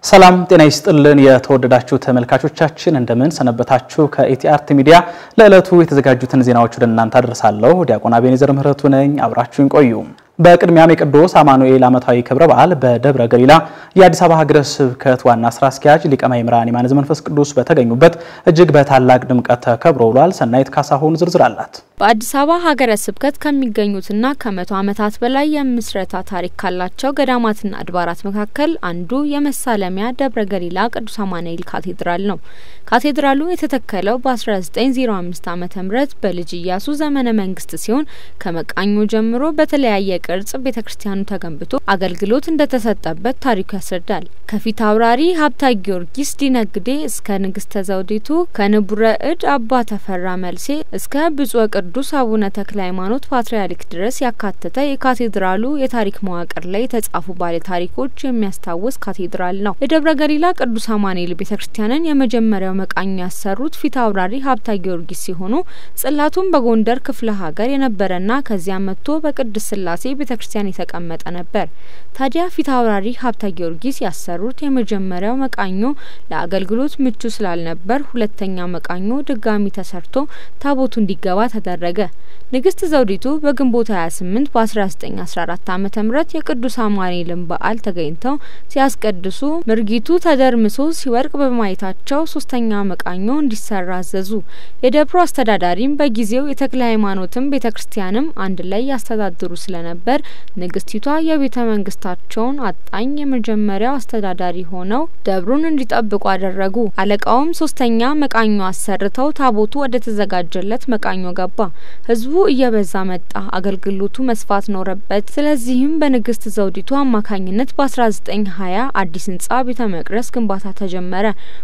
ሰላም ጤና ይስጥልን። የተወደዳችሁ ተመልካቾቻችን እንደምን ሰነበታችሁ? ከኢቲአርት ሚዲያ ለዕለቱ የተዘጋጁትን ዜናዎች ወደ እናንተ አደርሳለሁ። ዲያቆን አቤኔዘር ምህረቱ ነኝ። አብራችሁን ቆዩ። በቅድሚያም የቅዱስ አማኑኤል ዓመታዊ ክብረ በዓል በደብረ ገሊላ የአዲስ አበባ ሀገረ ስብከት ዋና ስራ አስኪያጅ ሊቀ ማእምራን የማነ ዘመንፈስ ቅዱስ በተገኙበት እጅግ በታላቅ ድምቀት ተከብሮ ውሏል። ሰናይት ካሳሁን ዝርዝር አላት። በአዲስ አበባ ሀገረ ስብከት ከሚገኙትና ከመቶ ዓመታት በላይ የምስረታ ታሪክ ካላቸው ገዳማትና አድባራት መካከል አንዱ የመሳለሚያ ደብረ ገሊላ ቅዱስ አማኑኤል ካቴድራል ነው። ካቴድራሉ የተተከለው በ1905 ዓ ም በልጅ ኢያሱ ዘመነ መንግስት ሲሆን ከመቃኞ ጀምሮ በተለያየ ቅርጽ ቤተ ክርስቲያኑ ተገንብቶ አገልግሎት እንደተሰጠበት ታሪኩ ያስረዳል። ከፊት አውራሪ ሀብታ ጊዮርጊስ ዲነግዴ እስከ ንግስተ ዘውዲቱ ከንቡረ እድ አባ ተፈራ መልሴ እስከ ብፁዕ ቅዱስ አቡነ ተክለ ሃይማኖት ፓትርያርክ ድረስ ያካተተ የካቴድራሉ የታሪክ መዋቅር ላይ የተጻፉ ባለ ታሪኮች የሚያስታውስ ካቴድራል ነው። የደብረ ገሊላ ቅዱስ አማኑኤል ቤተ ክርስቲያንን የመጀመሪያው መቃኞ ያሰሩት ፊት አውራሪ ሀብታ ጊዮርጊስ ሲሆኑ ጽላቱም በጎንደር ክፍለ ሀገር የነበረና ከዚያ መጥቶ በቅድስት ስላሴ ቤተ ክርስቲያን የተቀመጠ ነበር። ታዲያ ፊት አውራሪ ሀብታ ጊዮርጊስ ያሰሩት የመጀመሪያው መቃኞ ለአገልግሎት ምቹ ስላልነበር ሁለተኛ መቃኞ ድጋሚ ተሰርቶ ታቦቱ እንዲገባ ተደረገ። ንግስት ዘውዲቱ በግንቦት 28 በ1914 ዓ ም የቅዱስ አማኑኤልን በዓል ተገኝተው ሲያስቀድሱ ምርጊቱ ተደርምሶ ሲወድቅ በማየታቸው ሶስተኛ መቃኞ እንዲሰራ አዘዙ። የደብሩ አስተዳዳሪም በጊዜው የተክለ ሃይማኖትም ቤተ ክርስቲያንም አንድ ላይ ያስተዳድሩ ስለነበር ንግስቲቷ የቤተ መንግስታቸውን አጣኝ የመጀመሪያው አስተዳዳሪ ሆነው ደብሩን እንዲጠብቁ አደረጉ። አለቃውም ሶስተኛ መቃኞ አሰርተው ታቦቱ ወደ ተዘጋጀለት መቃኞ ገባ። ህዝቡ እየበዛ መጣ። አገልግሎቱ መስፋት ኖረበት። ስለዚህም በንግስት ዘውዲቱ አማካኝነት በ1920 አዲስ ህንጻ ቤተ መቅደስ ግንባታ ተጀመረ።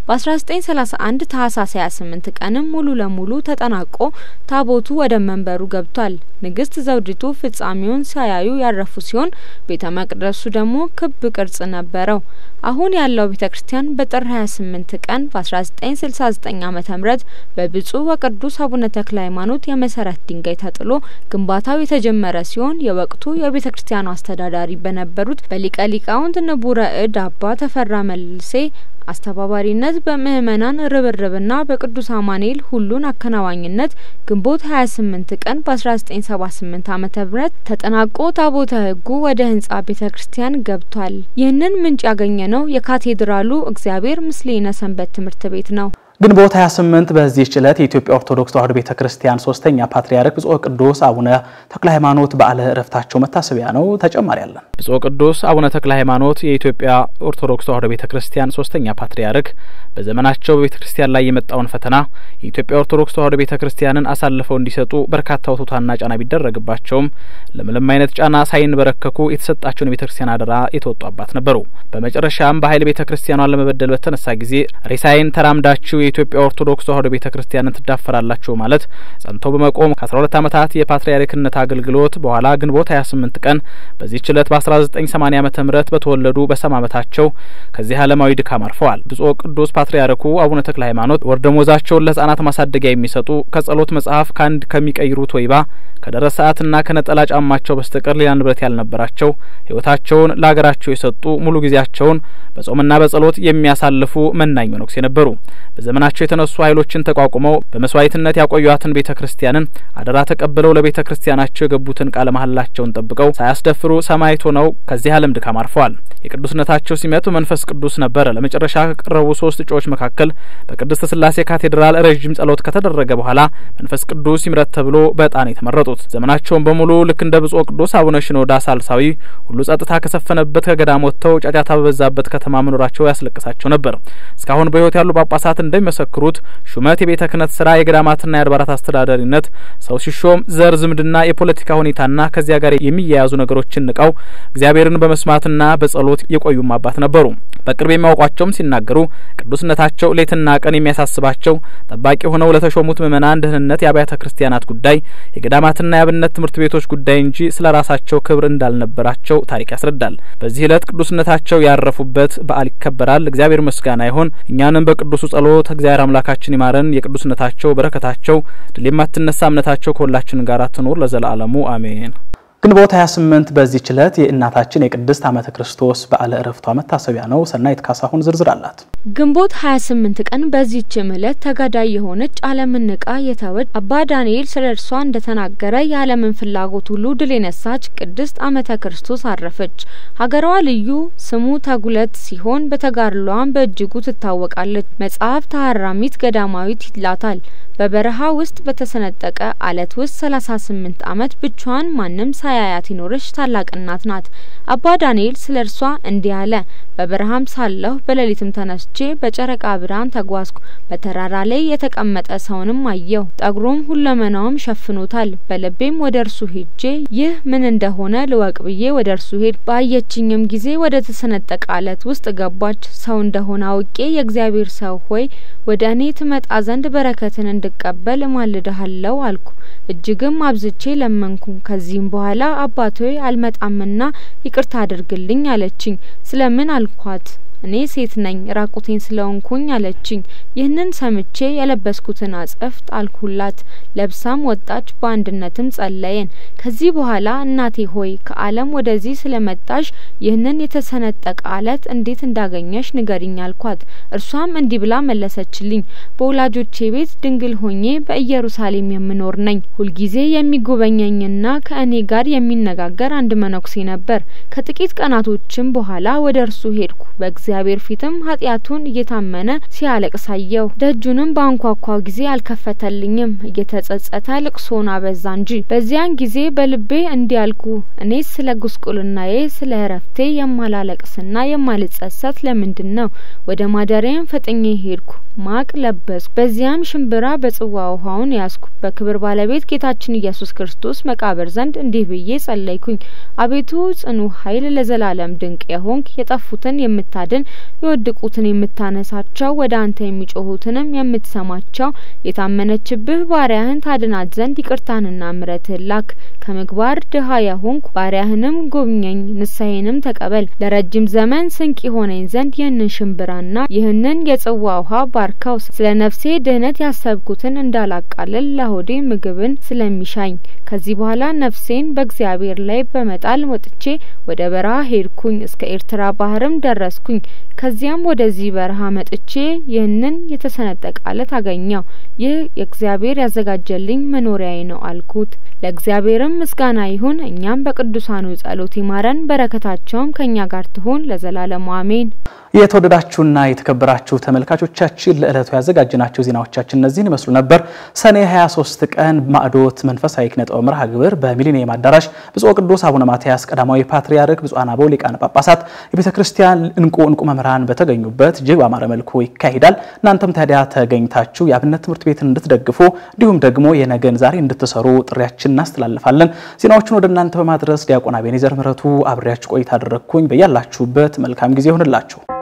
በ1931 ታህሳስ 28 ቀንም ሙሉ ለሙሉ ተጠናቆ ታቦቱ ወደ መንበሩ ገብቷል። ንግስት ዘውዲቱ ፍጻሜውን ሳያዩ ያረፉ ሲሆን ቤተ መቅደሱ ደግሞ ክብ ቅርጽ ነበረው። አሁን ያለው ቤተ ክርስቲያን በጥር 28 ቀን በ1969 ዓ ም በብፁዕ ወቅዱስ አቡነ ተክለ ሃይማኖት የመሰረት ድንጋይ ተጥሎ ግንባታው የተጀመረ ሲሆን የወቅቱ የቤተ ክርስቲያኑ አስተዳዳሪ በነበሩት በሊቀ ሊቃውንት ንቡረ እድ አባ ተፈራ መልሴ አስተባባሪነት በምእመናን ርብርብና በቅዱስ አማኑኤል ሁሉን አከናዋኝነት ግንቦት 28 ቀን በ1978 ዓ ም ተጠናቆ ታቦተ ሕጉ ወደ ህንጻ ቤተ ክርስቲያን ገብቷል። ይህንን ምንጭ ያገኘ ነው የካቴድራሉ እግዚአብሔር ምስሌነ ሰንበት ትምህርት ቤት ነው። ግንቦት 28 በዚህ ጭለት የኢትዮጵያ ኦርቶዶክስ ተዋሕዶ ቤተ ክርስቲያን ሶስተኛ ፓትርያርክ ብፁዕ ቅዱስ አቡነ ተክለ ሃይማኖት በዓለ ዕረፍታቸው መታሰቢያ ነው። ተጨማሪ ያለን ብፁዕ ቅዱስ አቡነ ተክለ ሃይማኖት የኢትዮጵያ ኦርቶዶክስ ተዋሕዶ ቤተ ክርስቲያን ሶስተኛ ፓትርያርክ በዘመናቸው በቤተ ክርስቲያን ላይ የመጣውን ፈተና የኢትዮጵያ ኦርቶዶክስ ተዋሕዶ ቤተ ክርስቲያንን አሳልፈው እንዲሰጡ በርካታ ውትወታና ጫና ቢደረግባቸውም ለምንም አይነት ጫና ሳይንበረከኩ የተሰጣቸውን የቤተ ክርስቲያን አደራ የተወጡ አባት ነበሩ። በመጨረሻም በኃይል ቤተ ክርስቲያኗን ለመበደል በተነሳ ጊዜ ሬሳይን ተራምዳችሁ የኢትዮጵያ ኦርቶዶክስ ተዋሕዶ ቤተ ክርስቲያንን ትዳፈራላችሁ ማለት ጸንተው በመቆም ከ12 ዓመታት የፓትርያርክነት አገልግሎት በኋላ ግንቦት 28 ቀን በዚህች ዕለት በ1980 ዓመተ ምህረት በተወለዱ በሰባ ዓመታቸው ከዚህ ዓለማዊ ድካም አርፈዋል። ብፁዕ ቅዱስ ፓትርያርኩ አቡነ ተክለ ሃይማኖት ወር ደመወዛቸውን ለሕጻናት ማሳደጊያ የሚሰጡ ከጸሎት መጽሐፍ ከአንድ ከሚቀይሩት ወይባ ከደረስ ሰዓትና ከነጠላ ጫማቸው በስተቀር ሌላ ንብረት ያልነበራቸው ሕይወታቸውን ለሀገራቸው የሰጡ ሙሉ ጊዜያቸውን በጾምና በጸሎት የሚያሳልፉ መናኝ መነኩሴ ነበሩ። በዘመናቸው የተነሱ ኃይሎችን ተቋቁመው በመስዋዕትነት ያቆዩትን ቤተ ክርስቲያንን አደራ ተቀብለው ለቤተ ክርስቲያናቸው የገቡትን ቃለ መሐላቸውን ጠብቀው ሳያስደፍሩ ሰማዕት ሆነው ከዚህ ዓለም ድካም አርፈዋል። የቅዱስነታቸው ሲመት በመንፈስ ቅዱስ ነበረ። ለመጨረሻ ከቀረቡ ሶስት እጩዎች መካከል በቅድስት ስላሴ ካቴድራል ረዥም ጸሎት ከተደረገ በኋላ መንፈስ ቅዱስ ይምረት ተብሎ በዕጣን የተመረጡት ዘመናቸውን በሙሉ ልክ እንደ ብፁዕ ቅዱስ አቡነ ሽኖዳ ሳልሳዊ ሁሉ ጸጥታ ከሰፈነበት ከገዳም ወጥተው ጫጫታ በበዛበት ከተማ መኖራቸው ያስለቅሳቸው ነበር። እስካሁን በሕይወት ያሉ ጳጳሳት እንደሚመሰክሩት ሹመት፣ የቤተ ክህነት ስራ፣ የገዳማትና የአድባራት አስተዳዳሪነት ሰው ሲሾም ዘር፣ ዝምድና፣ የፖለቲካ ሁኔታና ከዚያ ጋር የሚያያዙ ነገሮችን ንቀው እግዚአብሔርን በመስማትና በጸሎት የቆዩም አባት ነበሩ። በቅርብ የሚያውቋቸውም ሲናገሩ ቅዱስነታቸው ሌትና ቀን የሚያሳስባቸው ጠባቂ ሆነው ለተሾሙት ምእመናን ደህንነት የአብያተ ክርስቲያናት ጉዳይ፣ የገዳማትና የአብነት ትምህርት ቤቶች ጉዳይ እንጂ ስለ ራሳቸው ክብር እንዳልነበራቸው ታሪክ ያስረዳል። በዚህ ዕለት ቅዱስነታቸው ያረፉበት በዓል ይከበራል። እግዚአብሔር ምስጋና ይሁን። እኛንም በቅዱሱ ጸሎት እግዚአብሔር አምላካችን ይማረን። የቅዱስነታቸው በረከታቸው ድል የማትነሳ እምነታቸው ከሁላችን ጋር ትኑር ለዘላለሙ አሜን። ግንቦት 28 በዚህች ዕለት የእናታችን የቅድስት ዓመተ ክርስቶስ በዓለ ዕረፍቷ መታሰቢያ ነው። ሰናይት ካሳሁን ዝርዝር አላት። ግንቦት 28 ቀን በዚህችም ዕለት ተጋዳይ የሆነች ዓለምን ንቃ የተወች አባ ዳንኤል ስለ እርሷ እንደተናገረ የዓለምን ፍላጎት ሁሉ ድል የነሳች ቅድስት ዓመተ ክርስቶስ አረፈች። ሀገሯ ልዩ ስሙ ተጉለት ሲሆን በተጋድሏም በእጅጉ ትታወቃለች። መጽሐፍ ተሐራሚት ገዳማዊት ይላታል። በበረሃ ውስጥ በተሰነጠቀ አለት ውስጥ 38 ዓመት ብቻዋን ማንም ሳያያት የኖረች ታላቅ እናት ናት። አባ ዳንኤል ስለ እርሷ እንዲህ አለ። በበረሃም ሳለሁ በሌሊትም ተነስቼ በጨረቃ ብርሃን ተጓዝኩ። በተራራ ላይ የተቀመጠ ሰውንም አየሁ። ጠጉሩም ሁለመናውም ሸፍኖታል። በልቤም ወደ እርሱ ሄጄ ይህ ምን እንደሆነ ልወቅ ብዬ ወደ እርሱ ሄድ። ባየችኝም ጊዜ ወደ ተሰነጠቀ አለት ውስጥ ገባች። ሰው እንደሆነ አውቄ የእግዚአብሔር ሰው ሆይ ወደ እኔ ትመጣ ዘንድ በረከትን እንድቀበል እማልድሃለሁ አልኩ። እጅግም አብዝቼ ለመንኩ። ከዚህም በኋላ አባቶ አልመጣምና ይቅርታ አድርግልኝ አለችኝ። ስለምን አልኳት። እኔ ሴት ነኝ ራቁቴን ስለሆንኩኝ አለችኝ። ይህንን ሰምቼ የለበስኩትን አጸፍት አልኩላት። ለብሳም ወጣች። በአንድነትም ጸለየን። ከዚህ በኋላ እናቴ ሆይ ከዓለም ወደዚህ ስለመጣሽ ይህንን የተሰነጠቀ አለት እንዴት እንዳገኘሽ ንገሪኝ አልኳት። እርሷም እንዲህ ብላ መለሰችልኝ። በወላጆቼ ቤት ድንግል ሆኜ በኢየሩሳሌም የምኖር ነኝ። ሁልጊዜ የሚጎበኘኝና ከእኔ ጋር የሚነጋገር አንድ መነኩሴ ነበር። ከጥቂት ቀናቶችም በኋላ ወደ እርሱ ሄድኩ። በእግዚአብሔር ፊትም ኃጢአቱን እየታመነ ሲያለቅስ አየሁ። ደጁንም በአንኳኳ ጊዜ አልከፈተልኝም። እየተጸጸተ ልቅሶን አበዛ እንጂ። በዚያን ጊዜ በልቤ እንዲህ አልኩ፣ እኔ ስለ ጉስቁልናዬ ስለ እረፍቴ የማላለቅስና የማልጸጸት ለምንድን ነው? ወደ ማደሪያም ፈጥኜ ሄድኩ። ማቅ ለበስኩ። በዚያም ሽንብራ በጽዋ ውሃውን ያዝኩ። በክብር ባለቤት ጌታችን ኢየሱስ ክርስቶስ መቃብር ዘንድ እንዲህ ብዬ ጸለይኩኝ። አቤቱ ጽኑ ኃይል ለዘላለም ድንቅ የሆንክ የጠፉትን የምታድን የወደቁትን የምታነሳቸው ወደ አንተ የሚጮሁትንም የምትሰማቸው የታመነችብህ ባሪያህን ታድናት ዘንድ ይቅርታንና ምሕረትህን ላክ። ከምግባር ድሀ የሆንኩ ባሪያህንም ጎብኘኝ፣ ንስሐዬንም ተቀበል። ለረጅም ዘመን ስንቅ የሆነኝ ዘንድ ይህንን ሽንብራና ይህንን የጽዋ ውሃ ባርከው። ስለ ነፍሴ ድህነት ያሰብኩትን እንዳላቃልል ለሆዴ ምግብን ስለሚሻኝ ከዚህ በኋላ ነፍሴን በእግዚአብሔር ላይ በመጣል ወጥቼ ወደ በረሃ ሄድኩኝ። እስከ ኤርትራ ባህርም ደረስኩኝ። ከዚያም ወደዚህ በረሃ መጥቼ ይህንን የተሰነጠቀ አለት አገኘው። ይህ የእግዚአብሔር ያዘጋጀልኝ መኖሪያዬ ነው አልኩት። ለእግዚአብሔርም ምስጋና ይሁን። እኛም በቅዱሳኑ ጸሎት ይማረን፣ በረከታቸውም ከእኛ ጋር ትሁን ለዘላለሙ አሜን። የተወደዳችሁና የተከበራችሁ ተመልካቾቻችን ለዕለቱ ያዘጋጅናቸው ዜናዎቻችን እነዚህን ይመስሉ ነበር። ሰኔ 23 ቀን ማዕዶት መንፈሳዊ ኪነ ጥበብ መርሃ ግብር በሚሊኒየም አዳራሽ ብፁዕ ቅዱስ አቡነ ማትያስ ቀዳማዊ ፓትርያርክ ብፁዓን አበው ሊቃነ ጳጳሳት የቤተ ክርስቲያን እንቁ እንቁ መምህራን በተገኙበት እጅግ በአማረ መልኩ ይካሄዳል። እናንተም ታዲያ ተገኝታችሁ የአብነት ትምህርት ቤትን እንድትደግፉ እንዲሁም ደግሞ የነገን ዛሬ እንድትሰሩ ጥሪያችን እናስተላልፋለን። ዜናዎቹን ወደ እናንተ በማድረስ ዲያቆን አቤኔዘር ምህረቱ አብሬያችሁ ቆይታ አደረግኩኝ። በያላችሁበት መልካም ጊዜ ይሆንላችሁ።